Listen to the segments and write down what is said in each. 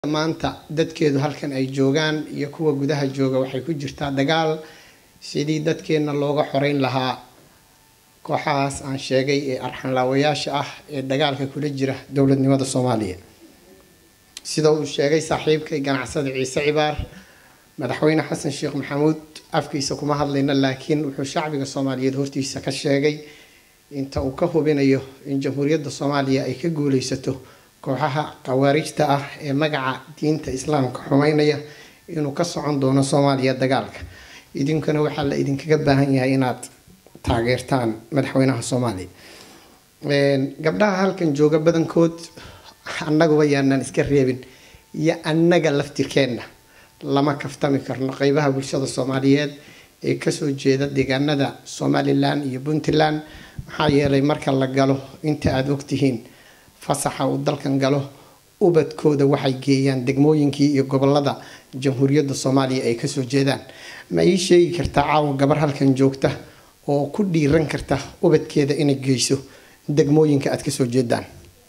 maanta dadkeedu halkan ay joogaan iyo kuwa gudaha jooga waxay ku jirtaa dagaal sidii dadkeenna looga xoreyn lahaa kooxahaas aan sheegay ee arxanlaawayaasha ah ee dagaalka kula jira dowladnimada soomaaliya sida uu sheegay saaxiibkay ganacsada ciise cibaar madaxweyne xasan sheekh maxamuud afkiisa kuma hadlayna laakiin wuxuu shacbiga soomaaliyeed hortiisa ka sheegay inta uu ka hubinayo in jamhuuriyadda soomaaliya ay ka guuleysato kooxaha khawaarijta ah ee magaca diinta islaamka xumeynaya inuu ka socon doono soomaaliya dagaalka idinkuna waxaa la idinkaga baahan yahay inaad taageertaan madaxweynaha soomaaliya gabdhaha halkan jooga badankood annaguba yaanaan iska reebin iyo annaga laftirkeenna lama kaftami karno qeybaha bulshada soomaaliyeed ee kasoo jeeda deegaanada somalilan iyo puntland maxaa yeelay marka la galo inta aada ogtihiin fasaxa uu dalkan galo ubadkooda waxay geeyaan degmooyinkii iyo gobolada jamhuuriyadda soomaaliya ay kasoo jeedaan ma ii sheegi kartaa caawa gabar halkan joogta oo ku dhiiran karta ubadkeeda inay geyso degmooyinka aada kasoo jeedaan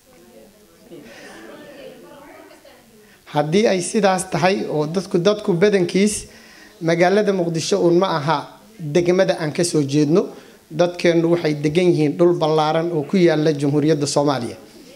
haddii ay sidaas tahay oo dadku dadku badankiis magaalada muqdisho uun ma aha degmada aan kasoo jeedno dadkeennu waxay degan yihiin dhul ballaaran oo ku yaala jamhuuriyadda soomaaliya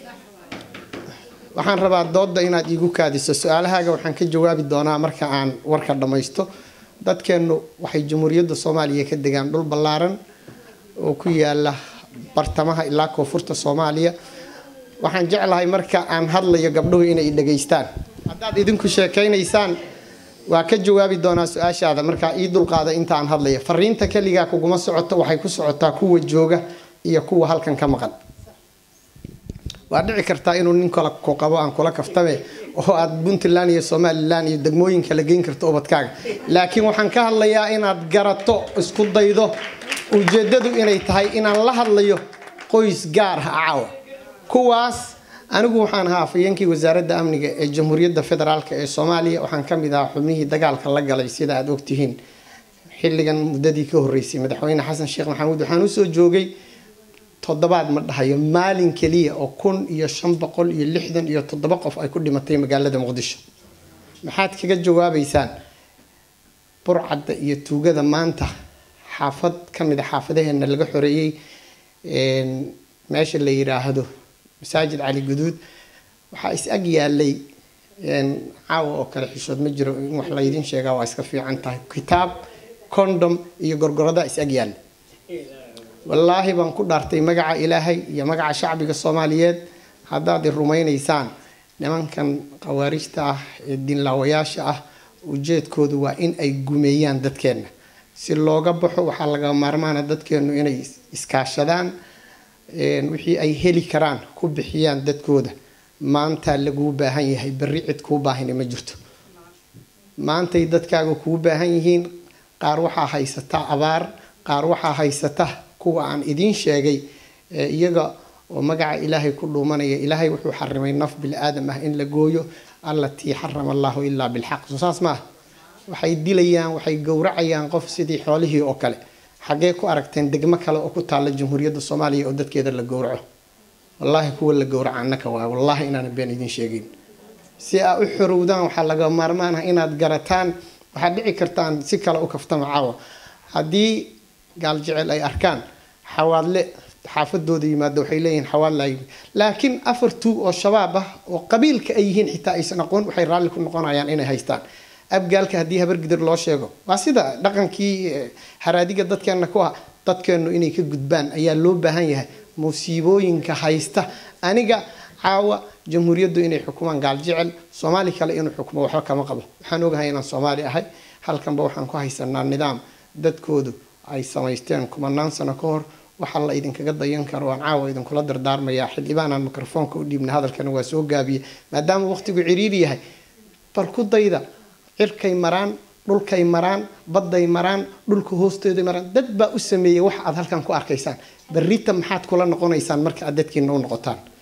waxaan rabaa dooda inaad iigu kaadiso su-aalahaaga waxaan ka jawaabi doonaa marka aan warka dhammaysto dadkeennu waxay jamhuuriyadda soomaaliya ka degaan dhul ballaaran oo ku yaala bartamaha ilaa koonfurta soomaaliya waxaan jeclahay marka aan hadlayo gabdhuhu inay dhegaystaan haddaad idinku sheekaynaysaan waa ka jawaabi doonaa su-aashaada markaa ii dulqaada inta aan hadlayo fariinta keligaa kuguma socoto waxay ku socotaa kuwa jooga iyo kuwa halkan ka maqan waa dhici kartaa inuu nin kale ku qabo aan kula kaftame oo aad puntland iyo somalilan iyo degmooyinka la geyn karto ubadkaaga laakiin waxaan ka hadlayaa inaad garato isku daydo ujeedadu inay tahay inaan la hadlayo qoys gaar ah caawa kuwaas anigu waxaan ahaa afayeenkii wasaaradda amniga ee jamhuuriyadda federaalk ee soomaaliya waxaan ka mid ahaa xubnihii dagaalka la galay sida aada ogtihiin xilligan muddadii ka horreysay madaxweyne xasan sheekh maxamuud waxaan usoo joogay toddobaad ma dhahayo maalin keliya oo kun iyo shan boqol iyo lixdan iyo toddoba qof ay ku dhimatay magaalada muqdisho maxaad kaga jawaabeysaan burcadda iyo tuugada maanta xaafad ka mid a xaafadaheena laga xoreeyey meesha la yiraahdo masaajid cali guduud waxaa is ag yaalay caawa oo kale xishood ma jiro in wax laydin sheegaa waa iska fiican tahay kitaab condom iyo gorgorada is ag yaallay wallaahi baan ku dhaartay magaca ilaahay iyo magaca shacbiga soomaaliyeed haddaad i rumaynaysaan nimankan khawaarijta ah ee diinlaawayaasha ah ujeedkoodu waa in ay gumeeyaan dadkeenna si looga baxo waxaa laga maarmaana dadkeennu inay iskaashadaan wixii ay heli karaan ku bixiyaan dadkooda maantaa laguu baahan yahay berri cid kuu baahina ma jirto maantay dadkaaga kuu baahan yihiin qaar waxaa haysata abaar qaar waxaa haysata kuwa aan idiin sheegay iyaga oo magaca ilaahay ku dhuumanaya ilaahay wuxuu xarimay naf bili-aadam ah in la gooyo allatii xarama allahu ilaa bilxaq soo saas maaha waxay dilayaan waxay gowracayaan qof sidii xoolihii oo kale xaggee ku aragteen degmo kale oo ku taalla jamhuuriyadda soomaaliya oo dadkeeda la gowraco wallaahi kuwa la gowraca annaka waa wallaahi inaana been idiin sheegeyn si aa u xorowdaan waxaa laga maarmaan ah inaad garataan waxaad dhici kartaan si kale u kaftama caawa haddii gaal jecel ay arkaan xawaadle xaafadooda yimaado waxay leeyihiin xawaadla laakiin afar tuug oo shabaab ah oo qabiilka ay yihiin xitaa aysan aqoon waxay raalli ku noqonayaan inay haystaan abgaalka haddii habargidir loo sheego waa sida dhaqankii haraadiga dadkeena ku ah dadkeennu inay ka gudbaan ayaa loo baahan yahay musiibooyinka haysta aniga caawa jamhuuriyaddu inay xukumaan gaal jecel soomaali kale inuu xukumo waxba kama qabo waxaan ogahay inaan soomaali ahay halkanba waxaan ku haysanaa nidaam dadkoodu ay samaysteen kumanaan sano ka hor waxa la idinkaga dayan karo aan caawa idinkula dardaarmayaa xildhibaanaan mikrofoonka u dhiibna hadalkana waa soo gaabiye maadaama waqtigu ciriiri yahay bal ku dayda cirkay maraan dhulkay maraan badday maraan dhulka hoosteeday maraan dad baa u sameeyey wax aad halkan ku arkaysaan berrita maxaad kula noqonaysaan marka aad dadkiina u noqotaan